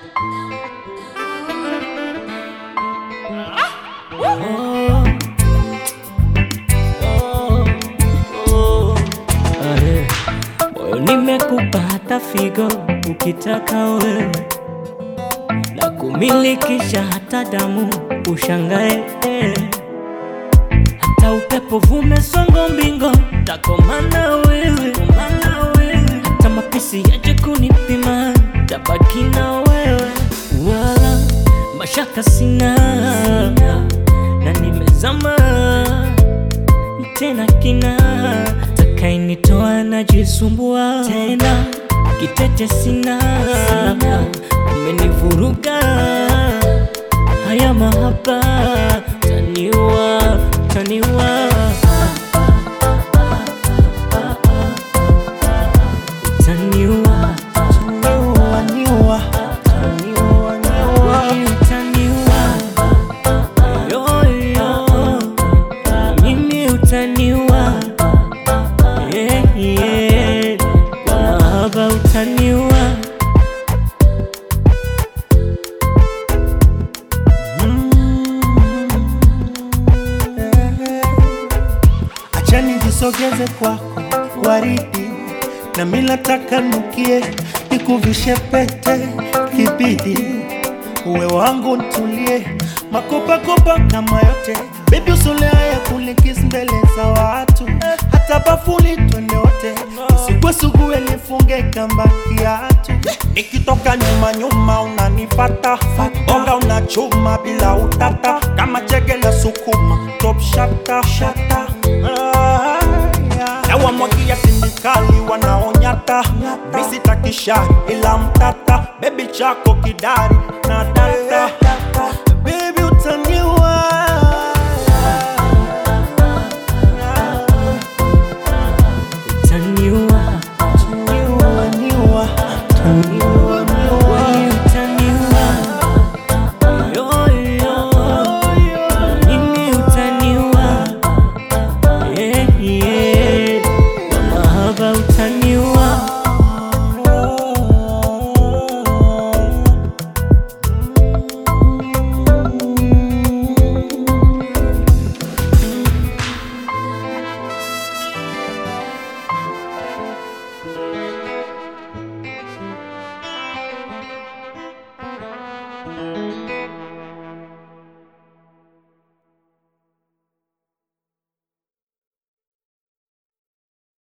Moyo nimekupa hata figo ukitaka wewe, na kumilikisha hata damu ushangae, hata upepo vume songo mbingo takomana wewe, hata mapisi yaje kunipima tabaki na wewe, wala mashaka sina na nimezama tena kina takainitoa najisumbua tena kitete sina umenivuruga haya mahaba taniwa taniwa taniwa Niua, niua, niua, niua. utaniwa yoyo mimi utaniwa yeah, yeah. kwa mahaba utaniwa Acha nijisogeze kwako waridi, na mimi nataka nukie, nikuvishe pete kibidi, uwe wangu ntulie, makopakopa kama yote, baby usole haya kulikis mbele za watu, hata bafuni twende wote, usigwesugue nifunge kamba kiatu, nikitoka nyuma nyuma unanifata, bonga unachuma bila utata, kama chege na sukuma, top shata shata Ah, yeah. na wamwagia tindikali wanaonyata misitakisha ila mtata bebi chako kidari na data bebi utaniwa utaniwa Niua, niua, niua.